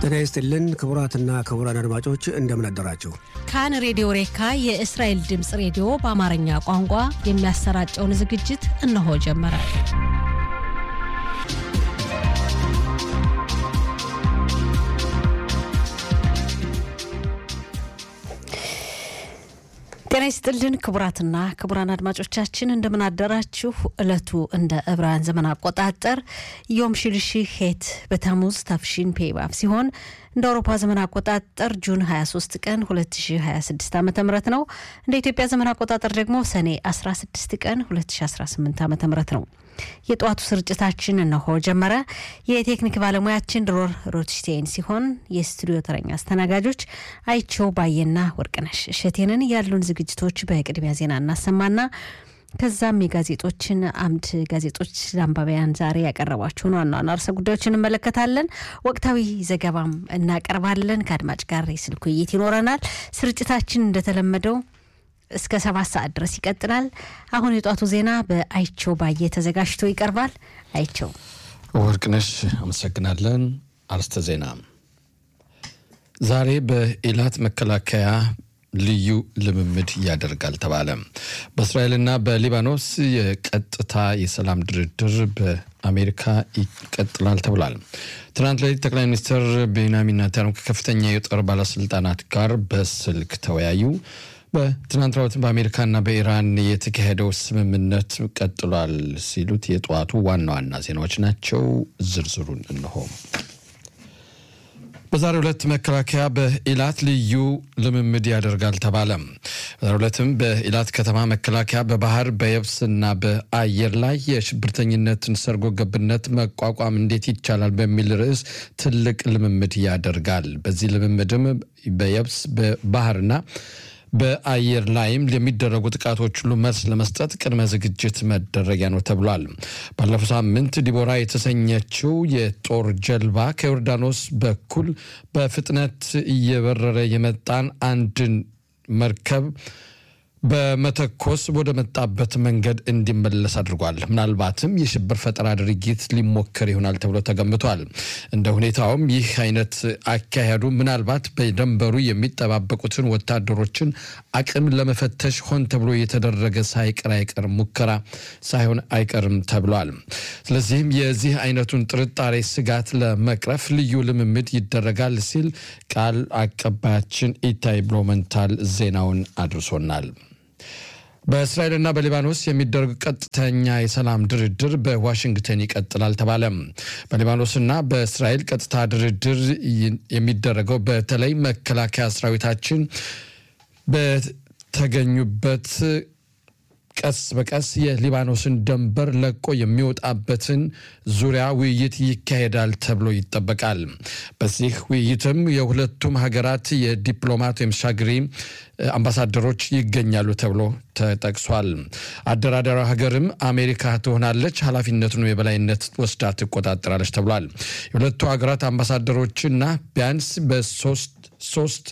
ጤና ይስጥልን ክቡራትና ክቡራን አድማጮች እንደምን አደራችሁ። ካን ሬዲዮ ሬካ የእስራኤል ድምፅ ሬዲዮ በአማርኛ ቋንቋ የሚያሰራጨውን ዝግጅት እነሆ ጀመረ። ጤና ይስጥልን ክቡራትና ክቡራን አድማጮቻችን እንደምን አደራችሁ። እለቱ እንደ ዕብራውያን ዘመን አቆጣጠር ዮም ሽልሺ ሄት በታሙዝ ታፍሺን ፔባብ ሲሆን እንደ አውሮፓ ዘመን አቆጣጠር ጁን 23 ቀን 2026 ዓ ም ነው። እንደ ኢትዮጵያ ዘመን አቆጣጠር ደግሞ ሰኔ 16 ቀን 2018 ዓ ም ነው። የጠዋቱ ስርጭታችን እነሆ ጀመረ። የቴክኒክ ባለሙያችን ድሮር ሮትሽቴን ሲሆን የስቱዲዮ ተረኛ አስተናጋጆች አይቸው ባየና ወርቅነሽ እሸቴንን ያሉን ዝግጅቶች በቅድሚያ ዜና እናሰማና ከዛም የጋዜጦችን አምድ ጋዜጦች ለአንባቢያን ዛሬ ያቀረቧቸውን ዋና ዋና ርዕሰ ጉዳዮችን እንመለከታለን። ወቅታዊ ዘገባም እናቀርባለን። ከአድማጭ ጋር የስልክ ውይይት ይኖረናል። ስርጭታችን እንደተለመደው እስከ ሰባት ሰዓት ድረስ ይቀጥላል። አሁን የጧቱ ዜና በአይቸው ባየ ተዘጋጅቶ ይቀርባል። አይቸው ወርቅነሽ አመሰግናለን። አርስተ ዜና ዛሬ በኢላት መከላከያ ልዩ ልምምድ ያደርጋል ተባለ። በእስራኤልና በሊባኖስ የቀጥታ የሰላም ድርድር በአሜሪካ ይቀጥላል ተብሏል። ትናንት ሌሊት ጠቅላይ ሚኒስትር ቤንያሚን ኔታንያሁ ከከፍተኛ የጦር ባለስልጣናት ጋር በስልክ ተወያዩ። በትናንት ራውትን በአሜሪካና በኢራን የተካሄደው ስምምነት ቀጥሏል ሲሉት የጠዋቱ ዋና ዋና ዜናዎች ናቸው። ዝርዝሩን እንሆ። በዛሬው ዕለት መከላከያ በኢላት ልዩ ልምምድ ያደርጋል ተባለ። በዛሬው ዕለትም በኢላት ከተማ መከላከያ በባህር በየብስና በአየር ላይ የሽብርተኝነትን ሰርጎ ገብነት መቋቋም እንዴት ይቻላል በሚል ርዕስ ትልቅ ልምምድ ያደርጋል። በዚህ ልምምድም በየብስ በባህርና በአየር ላይም ለሚደረጉ ጥቃቶች ሁሉ መልስ ለመስጠት ቅድመ ዝግጅት መደረጊያ ነው ተብሏል። ባለፈው ሳምንት ዲቦራ የተሰኘችው የጦር ጀልባ ከዮርዳኖስ በኩል በፍጥነት እየበረረ የመጣን አንድን መርከብ በመተኮስ ወደ መጣበት መንገድ እንዲመለስ አድርጓል። ምናልባትም የሽብር ፈጠራ ድርጊት ሊሞከር ይሆናል ተብሎ ተገምቷል። እንደ ሁኔታውም ይህ አይነት አካሄዱ ምናልባት በደንበሩ የሚጠባበቁትን ወታደሮችን አቅም ለመፈተሽ ሆን ተብሎ የተደረገ ሳይቀር አይቀርም ሙከራ ሳይሆን አይቀርም ተብሏል። ስለዚህም የዚህ አይነቱን ጥርጣሬ ስጋት ለመቅረፍ ልዩ ልምምድ ይደረጋል ሲል ቃል አቀባያችን ኢታይ ብሎመንታል ዜናውን አድርሶናል። በእስራኤልና በሊባኖስ የሚደረግ ቀጥተኛ የሰላም ድርድር በዋሽንግተን ይቀጥላል ተባለ። በሊባኖስና በእስራኤል ቀጥታ ድርድር የሚደረገው በተለይ መከላከያ ሰራዊታችን በተገኙበት ቀስ በቀስ የሊባኖስን ድንበር ለቆ የሚወጣበትን ዙሪያ ውይይት ይካሄዳል ተብሎ ይጠበቃል። በዚህ ውይይትም የሁለቱም ሀገራት የዲፕሎማት ወይም ሻግሪ አምባሳደሮች ይገኛሉ ተብሎ ተጠቅሷል። አደራዳሪ ሀገርም አሜሪካ ትሆናለች፣ ኃላፊነቱን የበላይነት ወስዳ ትቆጣጠራለች ተብሏል። የሁለቱ ሀገራት አምባሳደሮችና ቢያንስ በሶስት ሶስት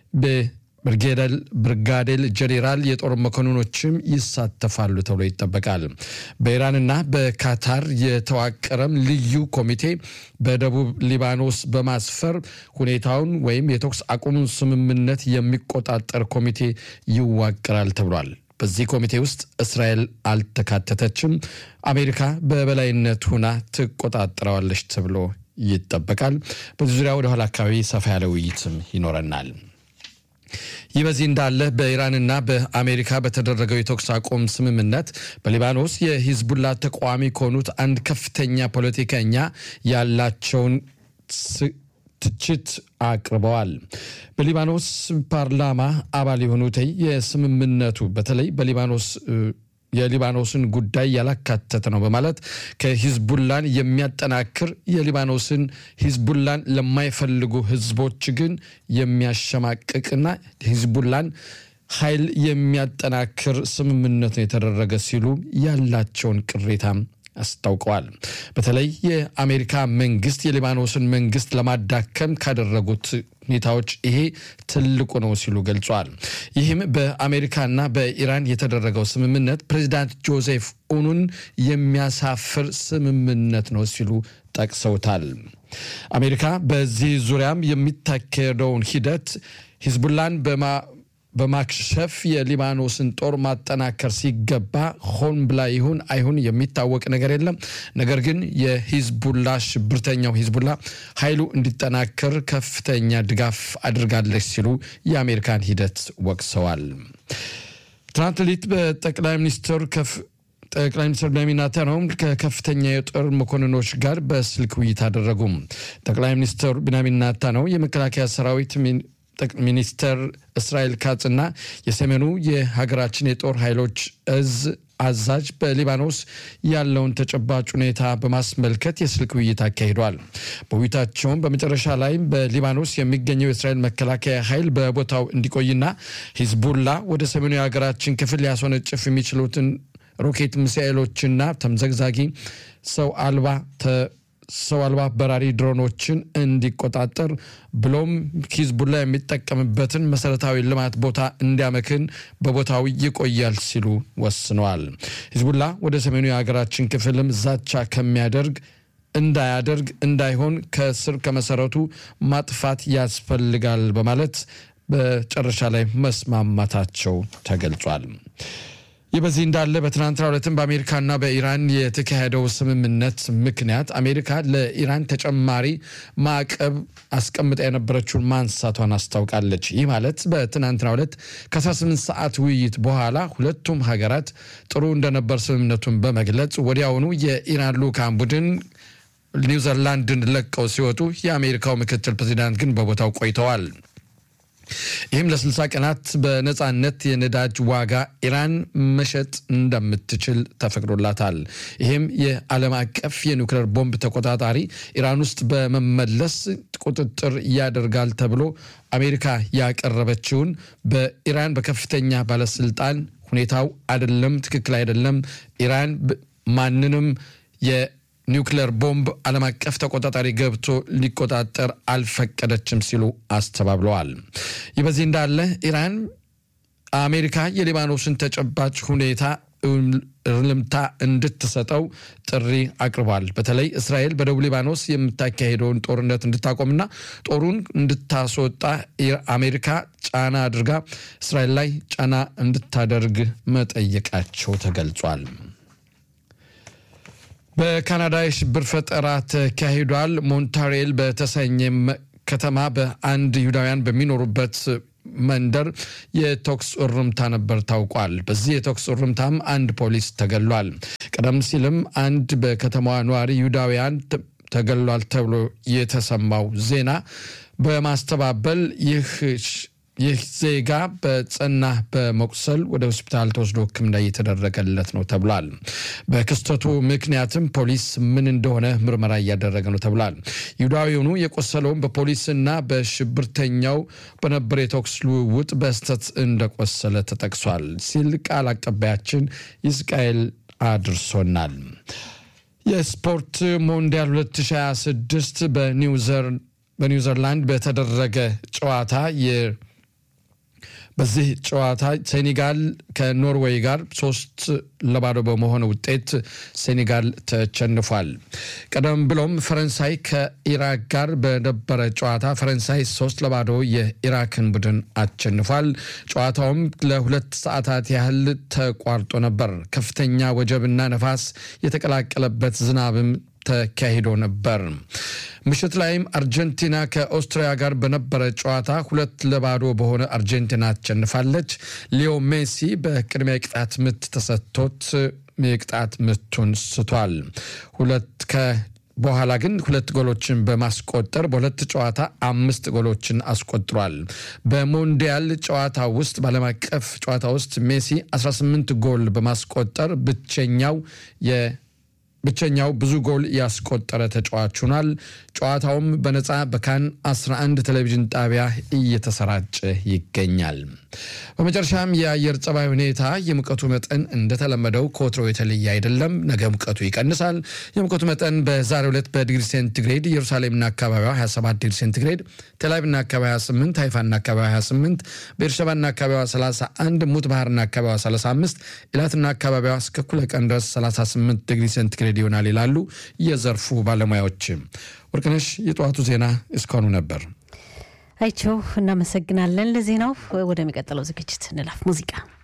ብርጋዴር ጄኔራል የጦር መኮንኖችም ይሳተፋሉ ተብሎ ይጠበቃል። በኢራንና በካታር የተዋቀረም ልዩ ኮሚቴ በደቡብ ሊባኖስ በማስፈር ሁኔታውን ወይም የተኩስ አቁሙን ስምምነት የሚቆጣጠር ኮሚቴ ይዋቀራል ተብሏል። በዚህ ኮሚቴ ውስጥ እስራኤል አልተካተተችም። አሜሪካ በበላይነት ሁና ትቆጣጠረዋለች ተብሎ ይጠበቃል። በዚህ ዙሪያ ወደ ኋላ አካባቢ ሰፋ ያለ ውይይትም ይኖረናል። ይህ በዚህ እንዳለ በኢራንና በአሜሪካ በተደረገው የተኩስ አቁም ስምምነት በሊባኖስ የሂዝቡላ ተቃዋሚ ከሆኑት አንድ ከፍተኛ ፖለቲከኛ ያላቸውን ትችት አቅርበዋል። በሊባኖስ ፓርላማ አባል የሆኑት የስምምነቱ በተለይ በሊባኖስ የሊባኖስን ጉዳይ ያላካተተ ነው በማለት ከሂዝቡላን የሚያጠናክር የሊባኖስን ሂዝቡላን ለማይፈልጉ ህዝቦች ግን የሚያሸማቅቅና ሂዝቡላን ኃይል የሚያጠናክር ስምምነት ነው የተደረገ ሲሉ ያላቸውን ቅሬታም አስታውቀዋል። በተለይ የአሜሪካ መንግስት የሊባኖስን መንግስት ለማዳከም ካደረጉት ሁኔታዎች ይሄ ትልቁ ነው ሲሉ ገልጿል። ይህም በአሜሪካና በኢራን የተደረገው ስምምነት ፕሬዚዳንት ጆዜፍ ኡኑን የሚያሳፍር ስምምነት ነው ሲሉ ጠቅሰውታል። አሜሪካ በዚህ ዙሪያም የሚታካሄደውን ሂደት ሂዝቡላን በማ በማክሸፍ የሊባኖስን ጦር ማጠናከር ሲገባ ሆን ብላ ይሁን አይሁን የሚታወቅ ነገር የለም። ነገር ግን የሂዝቡላ ሽብርተኛው ሂዝቡላ ኃይሉ እንዲጠናከር ከፍተኛ ድጋፍ አድርጋለች ሲሉ የአሜሪካን ሂደት ወቅሰዋል። ትናንት ሌሊት በጠቅላይ ሚኒስትር ጠቅላይ ሚኒስትር ቤንያሚን ኔታንያሁ ከከፍተኛ የጦር መኮንኖች ጋር በስልክ ውይይት አደረጉ። ጠቅላይ ሚኒስትር ቤንያሚን ኔታንያሁ የመከላከያ ሰራዊት ሚኒስተር እስራኤል ካጽና የሰሜኑ የሀገራችን የጦር ኃይሎች እዝ አዛዥ በሊባኖስ ያለውን ተጨባጭ ሁኔታ በማስመልከት የስልክ ውይይት አካሂዷል። በውይይታቸውም በመጨረሻ ላይ በሊባኖስ የሚገኘው የእስራኤል መከላከያ ኃይል በቦታው እንዲቆይና ሂዝቡላ ወደ ሰሜኑ የሀገራችን ክፍል ሊያስወነጭፍ የሚችሉትን ሮኬት ሚሳኤሎችና ተምዘግዛጊ ሰው አልባ ሰው አልባ በራሪ ድሮኖችን እንዲቆጣጠር ብሎም ሂዝቡላ የሚጠቀምበትን መሰረታዊ ልማት ቦታ እንዲያመክን በቦታው ይቆያል ሲሉ ወስነዋል። ሂዝቡላ ወደ ሰሜኑ የሀገራችን ክፍልም ዛቻ ከሚያደርግ እንዳያደርግ እንዳይሆን ከስር ከመሰረቱ ማጥፋት ያስፈልጋል በማለት በጨረሻ ላይ መስማማታቸው ተገልጿል። ይህ በዚህ እንዳለ በትናንትናው ዕለትም በአሜሪካና በኢራን የተካሄደው ስምምነት ምክንያት አሜሪካ ለኢራን ተጨማሪ ማዕቀብ አስቀምጣ የነበረችውን ማንሳቷን አስታውቃለች። ይህ ማለት በትናንትናው ዕለት ከ18 ሰዓት ውይይት በኋላ ሁለቱም ሀገራት ጥሩ እንደነበር ስምምነቱን በመግለጽ ወዲያውኑ የኢራን ልዑካን ቡድን ኒውዚላንድን ለቀው ሲወጡ የአሜሪካው ምክትል ፕሬዚዳንት ግን በቦታው ቆይተዋል። ይህም ለ60 ቀናት በነፃነት የነዳጅ ዋጋ ኢራን መሸጥ እንደምትችል ተፈቅዶላታል። ይህም የዓለም አቀፍ የኒውክሌር ቦምብ ተቆጣጣሪ ኢራን ውስጥ በመመለስ ቁጥጥር ያደርጋል ተብሎ አሜሪካ ያቀረበችውን በኢራን በከፍተኛ ባለስልጣን ሁኔታው አይደለም፣ ትክክል አይደለም፣ ኢራን ማንንም ኒውክሌር ቦምብ ዓለም አቀፍ ተቆጣጣሪ ገብቶ ሊቆጣጠር አልፈቀደችም ሲሉ አስተባብለዋል። ይህ በዚህ እንዳለ ኢራን አሜሪካ የሊባኖስን ተጨባጭ ሁኔታ እርምታ እንድትሰጠው ጥሪ አቅርቧል። በተለይ እስራኤል በደቡብ ሊባኖስ የምታካሄደውን ጦርነት እንድታቆምና ጦሩን እንድታስወጣ አሜሪካ ጫና አድርጋ እስራኤል ላይ ጫና እንድታደርግ መጠየቃቸው ተገልጿል። በካናዳ የሽብር ፈጠራ ተካሂዷል። ሞንታሬል በተሰኘ ከተማ በአንድ ይሁዳውያን በሚኖሩበት መንደር የተኩስ እርምታ ነበር ታውቋል። በዚህ የተኩስ እርምታም አንድ ፖሊስ ተገሏል። ቀደም ሲልም አንድ በከተማዋ ነዋሪ ይሁዳውያን ተገሏል ተብሎ የተሰማው ዜና በማስተባበል ይህ ይህ ዜጋ በጽና በመቁሰል ወደ ሆስፒታል ተወስዶ ሕክምና እየተደረገለት ነው ተብሏል። በክስተቱ ምክንያትም ፖሊስ ምን እንደሆነ ምርመራ እያደረገ ነው ተብሏል። ይሁዳዊውኑ የቆሰለውም በፖሊስና በሽብርተኛው በነበረ የተኩስ ልውውጥ በስህተት እንደቆሰለ ተጠቅሷል ሲል ቃል አቀባያችን ይስቃኤል አድርሶናል። የስፖርት ሞንዲያል 2026 በኒውዘርላንድ በተደረገ ጨዋታ በዚህ ጨዋታ ሴኔጋል ከኖርዌይ ጋር ሶስት ለባዶ በመሆነ ውጤት ሴኔጋል ተሸንፏል። ቀደም ብሎም ፈረንሳይ ከኢራቅ ጋር በነበረ ጨዋታ ፈረንሳይ ሶስት ለባዶ የኢራክን ቡድን አሸንፏል። ጨዋታውም ለሁለት ሰዓታት ያህል ተቋርጦ ነበር። ከፍተኛ ወጀብና ነፋስ የተቀላቀለበት ዝናብም ተካሂዶ ነበር። ምሽት ላይም አርጀንቲና ከኦስትሪያ ጋር በነበረ ጨዋታ ሁለት ለባዶ በሆነ አርጀንቲና አሸንፋለች። ሊዮ ሜሲ በቅድሚያ የቅጣት ምት ተሰጥቶት የቅጣት ምቱን ስቷል። ሁለት ከ በኋላ ግን ሁለት ጎሎችን በማስቆጠር በሁለት ጨዋታ አምስት ጎሎችን አስቆጥሯል። በሞንዲያል ጨዋታ ውስጥ በዓለም አቀፍ ጨዋታ ውስጥ ሜሲ 18 ጎል በማስቆጠር ብቸኛው የ ብቸኛው ብዙ ጎል ያስቆጠረ ተጫዋች ሆኗል። ጨዋታውም በነፃ በካን 11 ቴሌቪዥን ጣቢያ እየተሰራጨ ይገኛል። በመጨረሻም የአየር ጸባይ ሁኔታ የሙቀቱ መጠን እንደተለመደው ከወትሮ የተለየ አይደለም። ነገ ሙቀቱ ይቀንሳል። የሙቀቱ መጠን በዛሬው ዕለት በዲግሪ ሴንቲግሬድ ኢየሩሳሌምና አካባቢዋ 27 ዲግሪ ሴንቲግሬድ፣ ቴልአቪቭና አካባቢዋ 28፣ ሃይፋና አካባቢዋ 28፣ ቤርሸባና አካባቢዋ 31፣ ሙት ባህርና አካባቢዋ 35፣ ኢላትና አካባቢዋ እስከ እኩለ ቀን ድረስ 38 ዲግሪ ሴንቲግሬድ ይሆናል ይላሉ የዘርፉ ባለሙያዎች። ወርቅነሽ የጠዋቱ ዜና እስካሁኑ ነበር። አይቸው እናመሰግናለን ለዜናው። ወደሚቀጥለው ዝግጅት እንላፍ ሙዚቃ